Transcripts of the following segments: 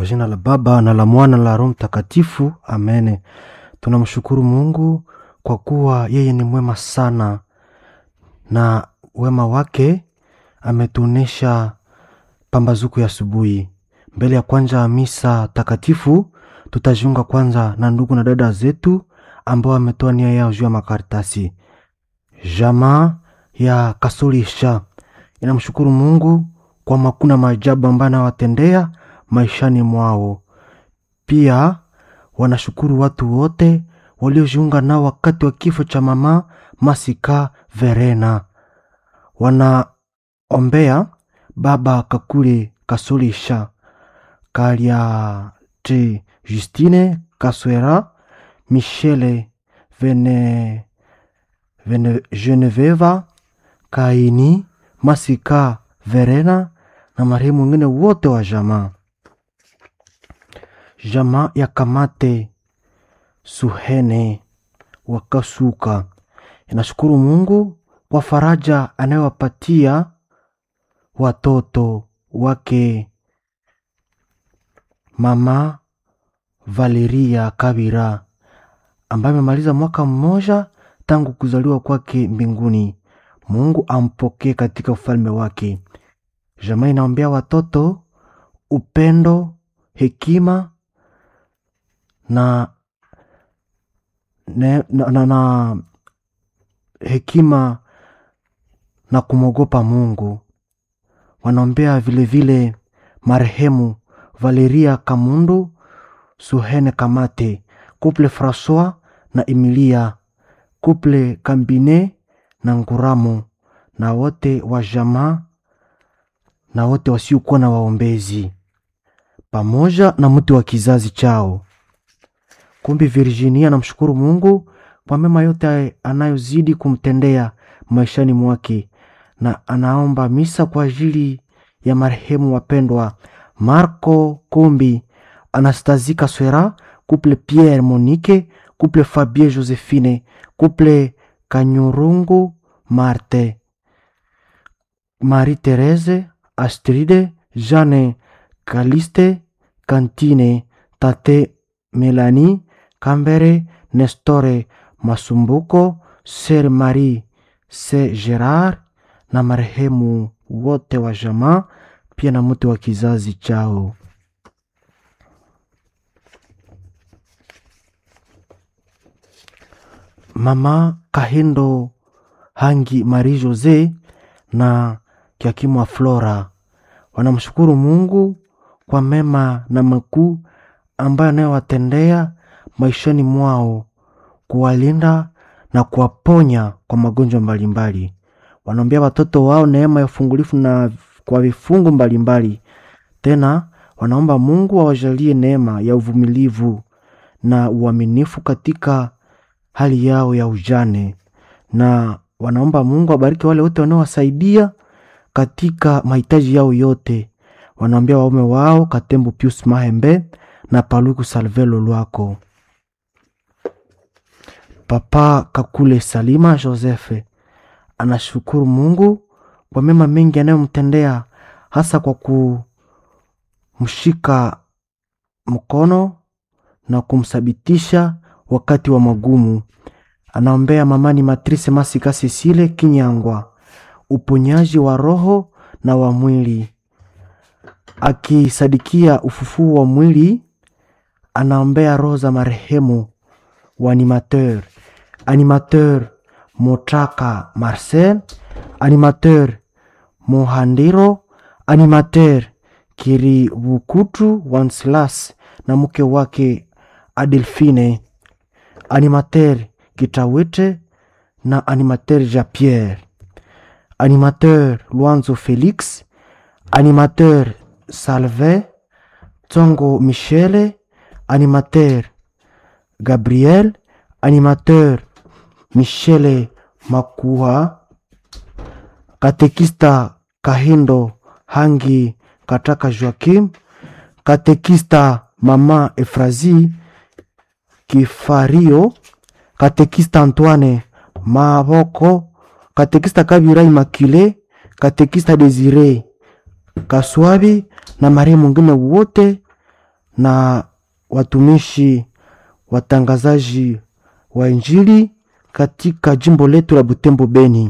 Kwa jina la Baba na la Mwana na la Roho Mtakatifu, amene. Tunamshukuru Mungu kwa kuwa yeye ni mwema sana, na wema wake ametuonesha pambazuko ya asubuhi. Mbele ya kwanza ya misa takatifu, tutajiunga kwanza na ndugu na dada zetu ambao wametoa nia yao juu ya makaratasi. Jamaa ya Kasulisha inamshukuru Mungu kwa makuna maajabu ambayo anawatendea maishani mwao. Pia wanashukuru watu wote waliojiunga nao wakati wa kifo cha mama Masika Verena. Wanaombea baba Kakule Kasulisha, Kaliati Justine Kaswera, Michele Vene, Vene, Geneveva Kaini Masika Verena na marehemu wengine wote wa jamaa. Jamaa ya Kamate Suhene Wakasuka inashukuru Mungu kwa faraja anayowapatia watoto wake mama Valeria Kabira ambaye amemaliza mwaka mmoja tangu kuzaliwa kwake mbinguni. Mungu ampokee katika ufalme wake. Jamaa inaombea watoto upendo, hekima na, ne, na, na, na hekima na kumwogopa Mungu. Wanaombea vilevile marehemu Valeria Kamundu, Suhene Kamate, Couple Francois na Emilia, Couple Kambine na Nguramo na wote wa jamaa na wote wasiokuwa na waombezi pamoja na mtu wa kizazi chao. Kumbi Virginia anamshukuru Mungu kwa mema yote anayozidi kumtendea maishani mwake, na anaomba misa kwa ajili ya marehemu wapendwa Marco Kumbi, Anastazika Swera, Couple Pierre Monique, Couple Fabien Josephine, Couple Kanyurungu Marte, Marie Therese, Astride, Jeanne Kaliste, Kantine, Tate Melanie, Kambere, Nestore Masumbuko, Ser Marie, Se Gerard na marehemu wote wa jamaa, pia na mtu wa kizazi chao. Mama Kahendo Hangi Marie Jose na Kiakimwa Flora wanamshukuru Mungu kwa mema na makuu ambayo anayowatendea maishani mwao, kuwalinda na kuwaponya kwa magonjwa mbalimbali. Wanaombea watoto wao neema ya ufungulifu na kwa vifungu mbalimbali. Tena wanaomba Mungu awajalie neema ya uvumilivu na uaminifu katika hali yao ya ujane, na wanaomba Mungu abariki wale wote wanaowasaidia katika mahitaji yao yote. Wanaombea waume wao Katembo Pius Mahembe na Paluku Salvelo Lwako. Papa Kakule Salima Josefe anashukuru Mungu kwa mema mengi anayomtendea hasa kwa kumshika mkono na kumsabitisha wakati wa magumu. Anaombea mamani Matrice Masika Sisile Kinyangwa uponyaji wa roho na wa mwili, akisadikia ufufuo wa mwili. Anaombea roho za marehemu wa animateur animateur Motraka Marcel, animateur Mohandiro, animateur Kiribukutu Wanslas na mke wake Adelfine, animateur Kitawete na animateur Japierre, animateur Luanzo Felix, animateur Salve Tsongo Michele, animateur Gabriel, animateur Michele Makua, katekista Kahindo Hangi Kataka Joakim, katekista Mama Efrazi Kifario, katekista Antoine Maboko, katekista Kabira Immaculée, katekista Desire Kaswabi na marehemu mwingine wote na watumishi watangazaji wa Injili katika jimbo letu la Butembo Beni.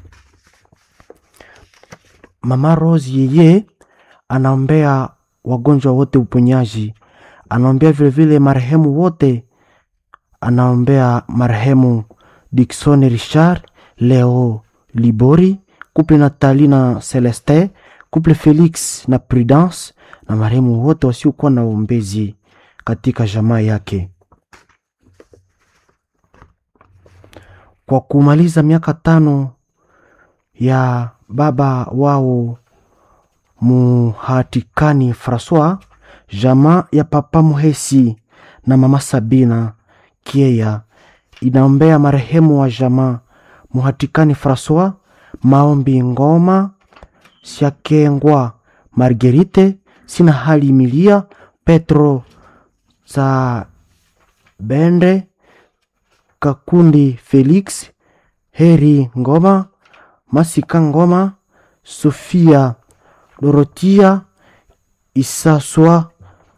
Mama Rose yeye anaombea wagonjwa wote uponyaji, anaombea vilevile marehemu wote, anaombea marehemu Dickson Richard, Leo Libori, couple Nathalie na Celeste, couple Felix na Prudence na marehemu wote wasiokuwa na uombezi katika jamaa yake. Kwa kumaliza miaka tano ya baba wao Muhatikani Francois, jamaa ya papa Muhesi na mama Sabina Kieya inaombea marehemu wa jamaa Muhatikani Francois, Maombi Ngoma, Siakengwa Margerite, Sina Hali Milia, Petro za Bende, Kakundi Felix, Heri Ngoma, Masika Ngoma, Sofia Dorotia, Isaswa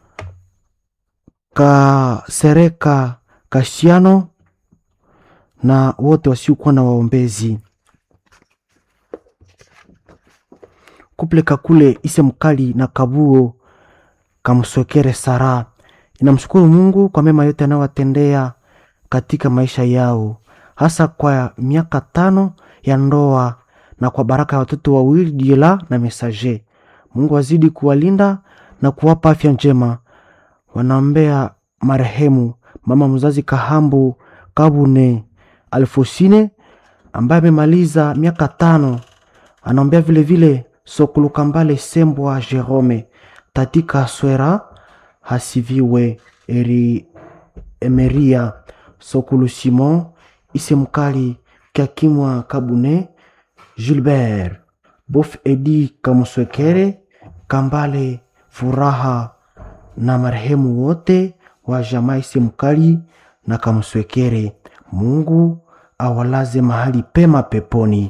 Kasereka Kashiano na wote wasiokuwa na waombezi. Kuple Kakule Ise Mkali na Kabuo Kamswekere Sara inamshukuru Mungu kwa mema yote anayowatendea katika maisha yao, hasa kwa miaka tano ya ndoa na kwa baraka ya watoto wawili Diela na Mesaje. Mungu azidi kuwalinda na kuwapa afya njema. Wanaombea marehemu mama mzazi Kahambu Kabune Alfosine ambaye amemaliza miaka tano. Anaombea vilevile Sokulu Kambale Sembwa Jerome Tatika Swera Hasiviwe Eri Emeria Sokulu Simon Isemkali Kakimwa Kabune Gilbert Bof Edi Kamuswekere Kambale Furaha na marehemu wote wa jamaa Isemkali na Kamuswekere. Mungu awalaze mahali pema peponi.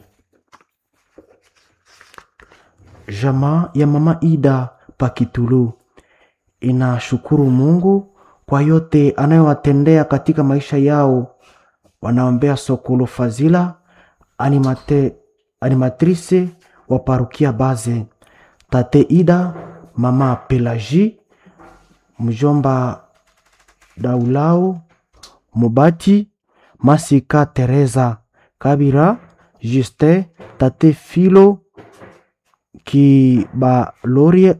Jamaa ya mama Ida Pakitulu inashukuru Mungu kwa yote anayowatendea katika maisha yao. Wanaombea Sokolo Fazila animate, animatrice wa parukia Baze, tate Ida, mama Pelaji, mjomba Daulau Mubati, Masika Teresa Kabira, Juste, tate Filo Kibaloria,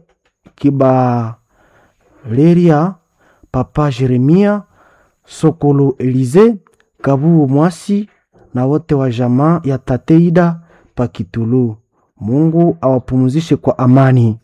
Kibaleria, papa Jeremia Sokolo Elize Kabubu Mwasi na wote wa jamaa ya Tateida Pakitulu. Mungu awapumzishe kwa amani.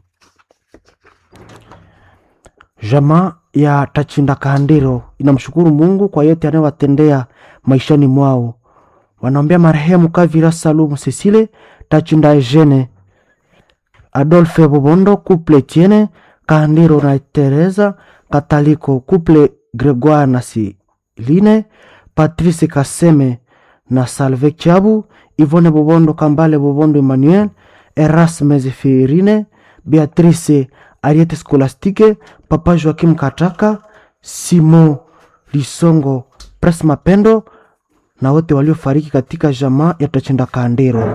Jamaa ya Tachinda Kandiro inamshukuru Mungu kwa yote anayowatendea maishani mwao. Wanaombea marehemu Kavira Salumu Cecile Tachinda Eugene Adolphe Bobondo couple Tiene Kandiro na Teresa Kataliko couple Gregoire na Siline Patrice Kaseme na Salve Chabu Ivone Bobondo Kambale Bobondo Emmanuel Erasme Zefirine Beatrice Ariete Skolastike Papa Joakim Kataka Simo Lisongo Pres Mapendo na wote waliofariki katika jamaa ya Tachinda Kandiro.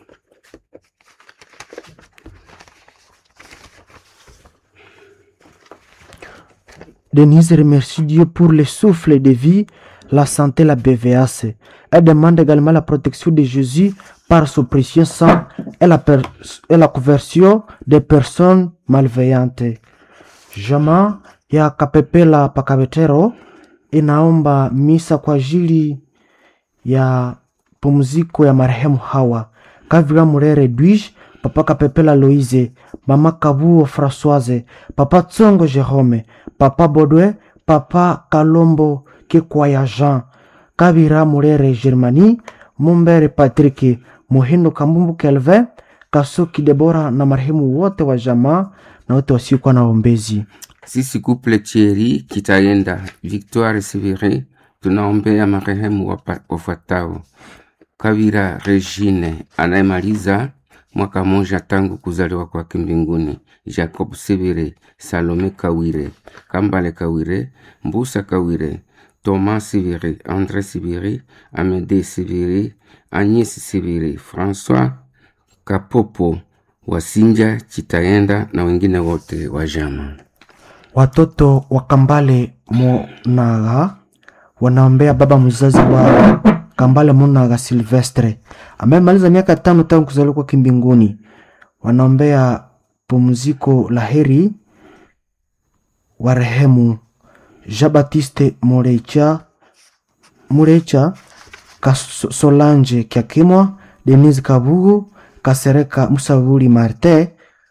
Denise remercie Dieu pour le souffle de vie, la santé, la BVAC. Elle demande également la protection de Jésus par son précieux sang et la, per- et la conversion des personnes malveillantes. Jamaa ya Kapepela Pakabetero inaomba misa kwa ajili ya pumziko ya marehemu Hawa Kavira Murere Edwige, Papa Kapepela Loise, Mama Kabuo Françoise, Papa Tsongo Jerome, Papa Bodwe, Papa Kalombo Kikwaya Jean, Kavira Murere Germanie, Mumbere Patrick, Muhindo Kambumbu Kelvin, Kasuki Debora na marehemu wote wa jamaa na wote wasiokuwa na ombezi. Sisi couple Thierry Kitaenda, Victoire Sivire, tunaombea marehemu wapa- wafuatao: Kavira Regine anayemaliza mwaka moja tangu kuzaliwa kwake mbinguni. Jacob Sibire, Salome Kawire, Kambale Kawire, Mbusa Kawire, Thomas Sibiri, André Sibiri, Amede Sibiri, Agnes Sibiri, François Kapopo, Wasinja Chitaenda na wengine wote wa jama. Watoto wa Kambale Monaga wanaombea baba mzazi wa Kambale Monaga Silvestre amemaliza miaka tano tangu kuzaliwa kwake mbinguni. Wanaombea pumziko la heri warehemu Jean Baptiste Morecha Murecha Solange Kyakimwa Denise Kabugu Kasereka Musavuli Martin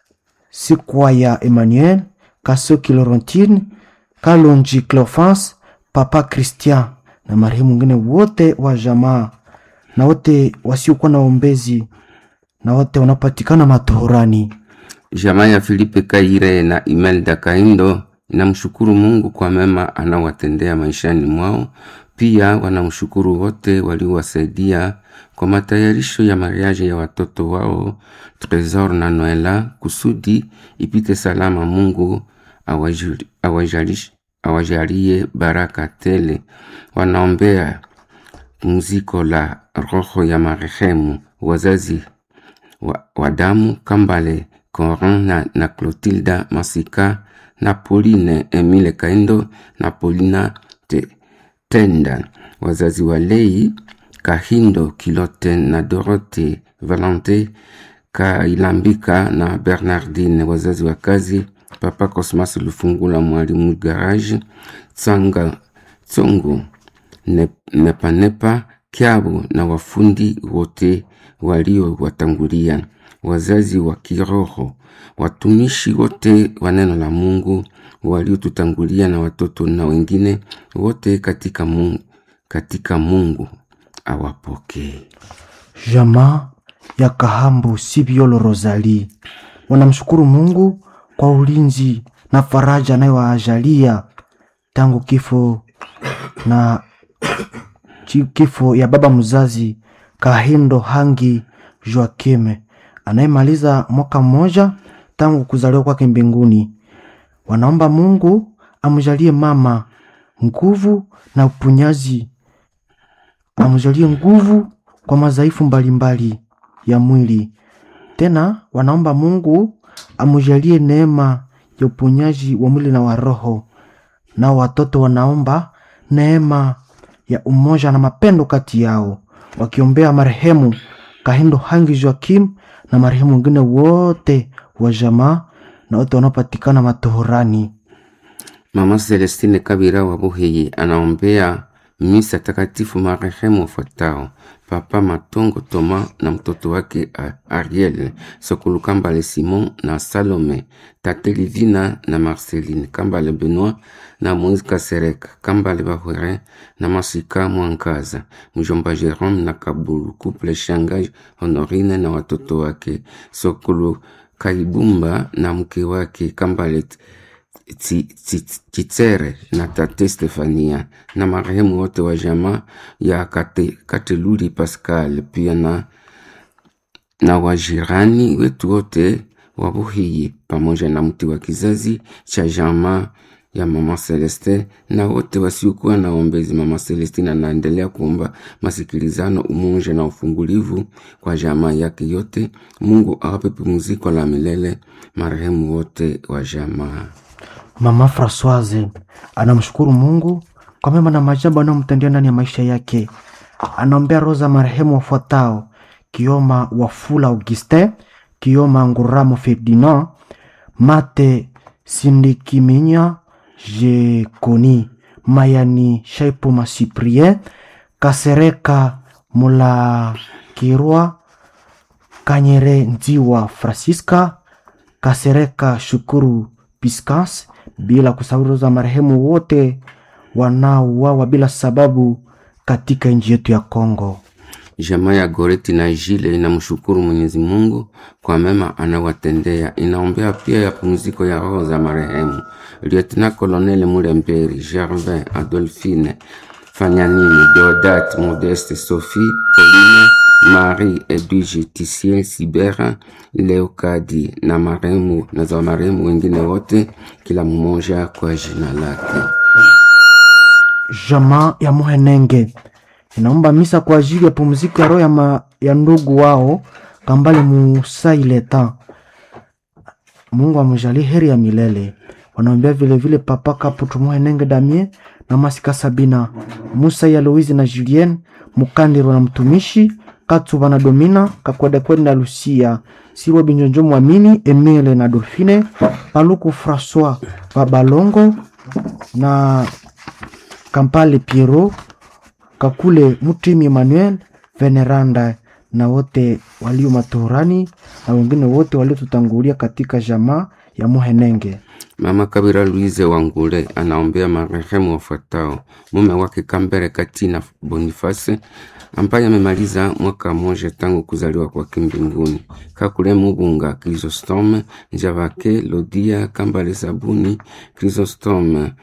Sikwaya Emmanuel Kasoki Laurentine Kalonji Cleophas Papa Christian na marehemu wengine wote wa jamaa na wote wasiokuwa na ombezi na wote wanapatikana matohorani. Jamaa ya Filipe Kaire na Imelda Kaindo inamshukuru Mungu kwa mema anawatendea maishani mwao. Pia wanamshukuru wote waliowasaidia kwa matayarisho ya mariaje ya watoto wao Tresor na Noela kusudi ipite salama. Mungu awajali- awajalish- awajalie baraka tele. Wanaombea pumziko la roho ya marehemu wazazi wa, wa damu Kambale Corin na, na Clotilda Masika na Pauline Emile Kaindo na Paulina te, Tenda, wazazi wa Lei Kahindo Kilote na Dorote Valente Kailambika na Bernardine, wazazi wa kazi Papa Cosmas Lufungula, mwalimu garage Tsanga Tsongo Ne- Nepanepa Kyabo na wafundi wote waliowatangulia, wazazi wa kiroho, watumishi wote wa neno la Mungu waliotutangulia na watoto na wengine wote katika Mungu, katika Mungu awapokee. Jamaa ya Kahambu Sibiolo Rosali wanamshukuru Mungu kwa ulinzi na faraja anayowaajalia tangu kifo na chi- kifo ya baba mzazi Kahindo Hangi Joakime anayemaliza mwaka mmoja tangu kuzaliwa kwake mbinguni. Wanaomba Mungu amjalie mama nguvu na upunyaji amjalie nguvu kwa madhaifu mbalimbali ya mwili. Tena wanaomba Mungu amjalie neema ya uponyaji wa mwili na wa roho. Nao watoto wanaomba neema ya umoja na mapendo kati yao, wakiombea marehemu Kahindo Hangi Joakim na marehemu wengine wote wa jamaa na wote wanaopatikana matohorani. Mama Celestine Kabira wa Buhiyi anaombea misa takatifu marehemu wafuatao: Papa Matongo Toma na mtoto wake A- Ariel Sokulu Kambale Simon na Salome, Tate Livina na Marceline Kambale Benoit na Moise Kasereka Kambale Bahwere na Masika Mwankaza, mjomba Jerome na Kabulu, couple Shangai Honorine na watoto wake Sokulu Kaibumba na mke wake Kambale Tsi- Tsi- Chitsere na tate Stefania na marehemu wote wa jamaa ya Kate, Kateluli Pascal pia na, na wajirani wetu wote wa Buhiyi pamoja na mti wa kizazi cha jamaa ya mama Celeste na wote wasiokuwa na ombezi. Mama Celestine anaendelea kuomba masikilizano, umoja na ufungulivu kwa jamaa yake yote. Mungu awape pumziko la milele marehemu wote wa jamaa. Mama Francoise anamshukuru Mungu kwa mema na maajabu anayomtendea ndani ya maisha yake. Anaombea roho za marehemu wafuatao: Kioma Wafula Augustin, Kioma Nguramo Ferdinand, Mate Sindikiminya Jekoni, Mayani Shaipoma Cyprien, Kasereka Mulakirwa, Kanyere Nziwa Francisca, Kasereka Shukuru Piscas, bila kusahau roho za marehemu wote wanaouawa bila sababu katika nchi yetu ya Kongo. Jamaa ya Goreti na Jile inamshukuru Mwenyezi Mungu kwa mema anawatendea. Inaombea pia ya pumziko ya roho za marehemu Lieutenant Colonel Mulemberi, Gervin, Adolphine, Fanyanini, Deodat, Modeste, Sophie, Pauline Marie Edwige Tisiel Sibera Leokadi na marehemu na za marehemu wengine wote, kila mmoja kwa jina lake. Jamaa ya Muhenenge inaomba misa kwa ajili ya pumziko ya roho ya, ma, ya ndugu wao Kambale Musaileta. Mungu amjalie heri ya milele. Wanaombea vile vile Papa Kaputu Muhenenge Damie na Masika Sabina Musa ya Louise na Julien Mukandiro na mtumishi Katsuba na Domina Kakwedekwede na Lucia Sirwa Binjonjo Mwamini Emile na Dolfine Paluku Francois Babalongo na Kampale Piero Kakule Mutimi Emmanuel Veneranda na wote walio matorani na wengine wote waliotutangulia katika jamaa ya Muhenenge. Mama Kabira Louise Wangule anaombea marehemu wafuatao: mume wake Kambere Katina Boniface ambaye amemaliza mwaka mmoja tangu kuzaliwa kwake mbinguni, Kakule Mubunga Chrysostome Njavake Lodia Kambale Sabuni Chrysostome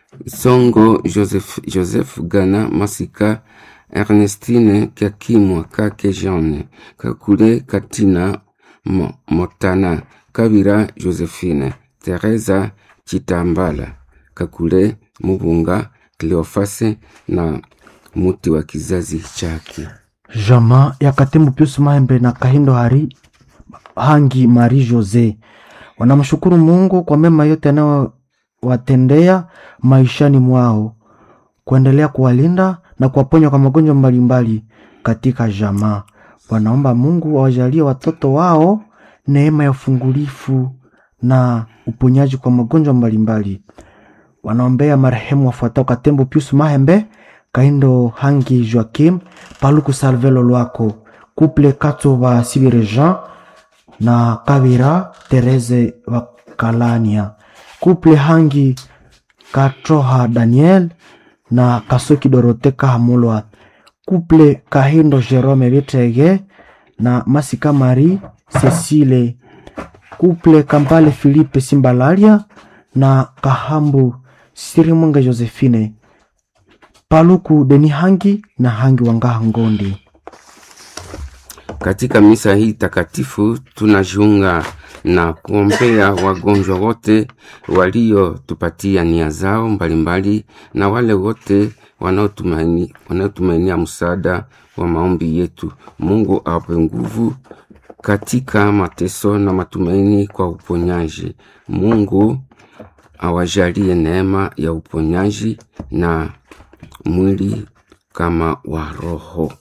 Songo Joseph, Joseph Gana Masika Ernestine Kakimwa Kake Jeanne Kakule Katina Mo, Motana Kabira Josephine Teresa Chitambala Kakule Mubunga Cleofase na muti wa kizazi chake. Jamaa ya Katembo Pius Mahembe na Kahindo Hari Hangi Marie Jose wanamshukuru Mungu kwa mema yote anayowatendea maishani mwao, kuendelea kuwalinda na kuwaponya kwa magonjwa mbalimbali katika jamaa. Wanaomba Mungu awajalie watoto wao neema ya ufungulifu na uponyaji kwa magonjwa mbalimbali. Wanaombea marehemu wafuatao: Katembo Pius Mahembe, Kaindo Hangi Joakim, Paluku Salvelo Lwako, Couple Katova Sibire Jean na Kabira Tereze wa Kalania, Couple Hangi Katroha Daniel na Kasoki Dorote Kahamulwa, Couple Kahindo Jerome Bitege na Masika Marie Cecile, Couple Kampale Philippe Simbalalia na Kahambu Sirimwenge Josephine, Paluku Deni Hangi na Hangi Wangaha Ngondi. Katika misa hii takatifu tunajiunga na kuombea wagonjwa wote waliotupatia nia zao mbalimbali na wale wote wanaotumaini wanaotumainia msaada wa maombi yetu. Mungu awape nguvu katika mateso na matumaini kwa uponyaji. Mungu awajalie neema ya uponyaji na mwili kama wa roho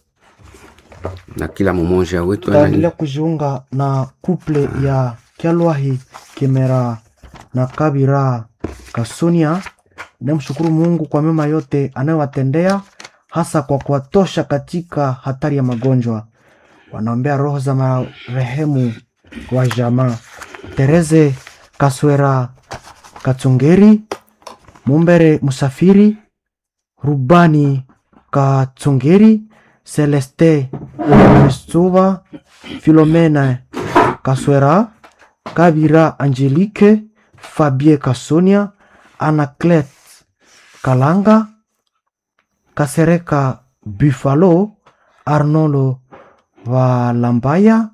na kila mmoja wetu anani Taendelea kujiunga na kuple ya Kyalwahi Kimera na Kabira Kasonia. Namshukuru Mungu kwa mema yote anayowatendea hasa kwa kuwatosha katika hatari ya magonjwa. Wanaombea roho za marehemu wa jamaa Tereze Kaswera Katsongeri, Mumbere Musafiri, Rubani Katsongeri, Celeste Mestuva, Filomena Kaswera, Kabira Angelique, Fabie Kasonia, Anaclet Kalanga, Kasereka Buffalo, Arnolo Valambaya,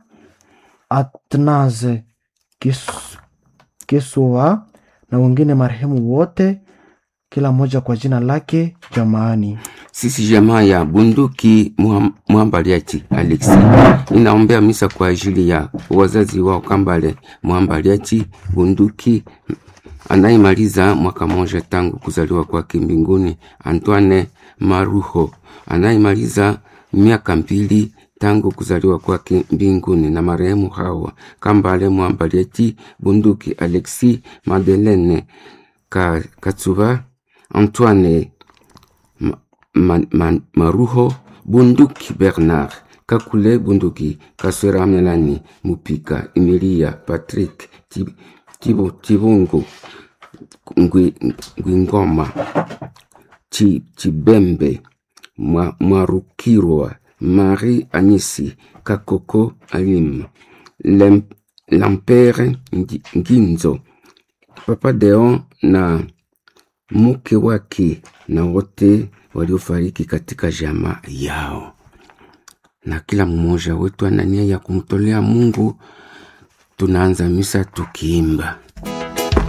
Atnaze Kis- Kisua na wengine marehemu wote, kila mmoja kwa jina lake jamaani. Sisi jamaa ya bunduki Muham- Muhambaliachi Alexi inaombea misa kwa ajili ya wazazi wao Kambale Muhambaliachi bunduki anayemaliza mwaka moja tangu kuzaliwa kwake mbinguni, Antoine Maruho anayemaliza miaka mbili tangu kuzaliwa kwake mbinguni, na marehemu hawa Kambale Muhambaliachi bunduki Alexi Madeleine Ka, Katsuba Antoine Ma- Ma- Ma- Maruho Bunduki Bernard Kakule Bunduki Kaswera Melani Mupika Emilia Patrick Tib- Tibu- Tibungu Ngwi- Ngwingoma Chi- Chibembe Mwa- Mwarukirwa Marie Anisi Kakoko Alim Lem- Lampere Ngi- Nginzo Papa Deon na mke wake na wote waliofariki katika jamaa yao. na kila mmoja wetu ana nia ya kumtolea Mungu. Tunaanza misa tukiimba